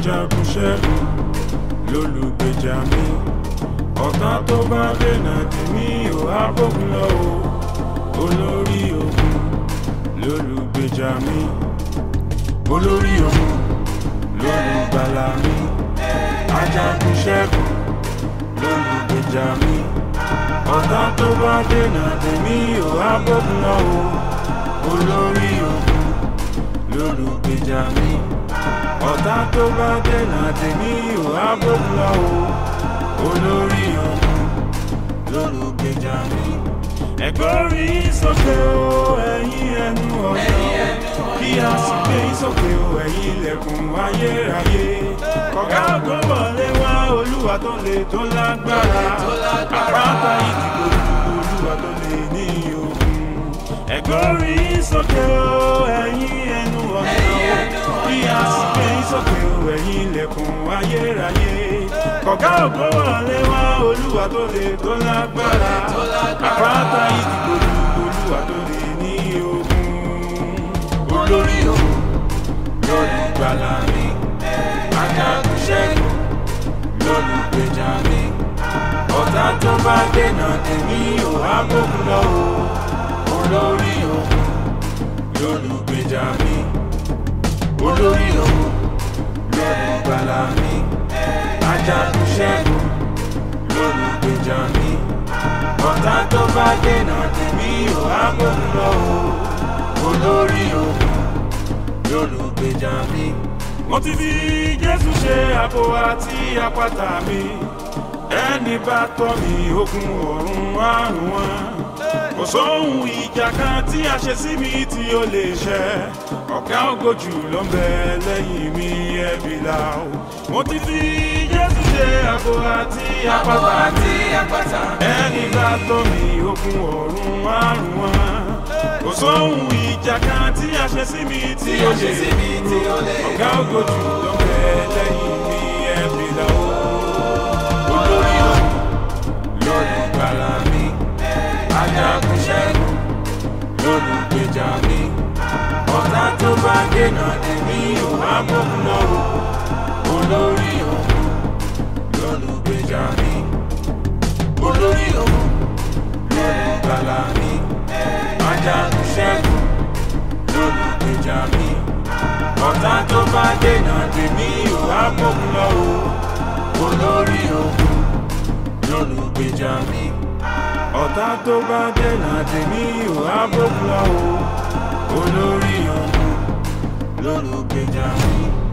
ajagun ṣẹ́gun lólùgbèjà mi ọ̀tá tó bá dènà tì mí ò á bógun lọ o olórí ogun lólùgbèjà mi olórí ogun lólùgbàlà mi ajagun ṣẹ́gun lólùgbèjà mi ọ̀tá tó bá dènà tì mí ò á bógun lọ o olórí ogun lólùgbèjà mi ọ̀tá tó bá dènà tì mí ò á bógun lọ o olórí ogun lólùgbèjà mi. ẹ̀gbọ́rí sókè o ẹ̀yin ẹnu ọ̀nà kí a sì gbé sókè o ẹ̀yin ilẹ̀kùn ayérayé. kọ̀gá ògo wọlé wá olúwa tó le tó lágbára àpáta ìdìbò olúwa tó le ní ogun. ẹ̀gbọ́rí sókè o ẹ̀yin ẹnu ọ̀nà kí a sì gbé sókè o ẹ̀yin ilẹ̀kùn ayérayé. kọ̀gá ògo wọlé wá olúwa tó le tó lágbára àpáta ìdìbò olúwa tó le ní ogun. olórí ogun lólùgbàlà mi ajagun ṣẹ́gun lólùgbèjà mi ọ̀tá tó bá dènà tèmi ò á bókun lọ o olórí ogun lólùgbèjà mi olórí ogun lólùgbàlà mi ajagun ṣẹ́gun lólùgbèjà mi ọ̀tá tó bá dènà tèmi ò á bókun lọ o olórí ogun lólùgbèjà mi. mo ti fi jésù ṣe àbò àti àpáta mi ẹni bá tọ́ mi ogun ọ̀run àrùn wọn kò sóhun ìjà kan tí a ṣe sí mi tí ó lè ṣẹ ọ̀gá ògo jù ló ń bẹ lẹ́yìn mi ẹ̀bí la o mo ti fi jésù ṣe àbò àti àpáta ẹni bá tọ́ mi ogun ọ̀run àrùn wọn kò sóhun ìjà kan tí a ṣe sí mi tí ó lè dúró ọ̀gá ògo jù ló ń bẹ lẹ́yìn mi ẹ̀bí la o olórí ogun lólùgbàlà mi ajagun ṣẹ́gun lólùgbèjà mi ọ̀tá tó bá dènà tèmi ò á bókun lọ o olórí ogun lólùgbèjà mi olórí ogun lólùgbàlà mi ajagun ṣẹ́gun lólùgbèjà mi ọ̀tá tó bá dènà tèmi ò á bókun lọ o olórí ogun lólùgbèjà mi ọ̀tá tó bá dènà tèmi ò á bókun lọ o olórí ogun lólùgbèjà mi.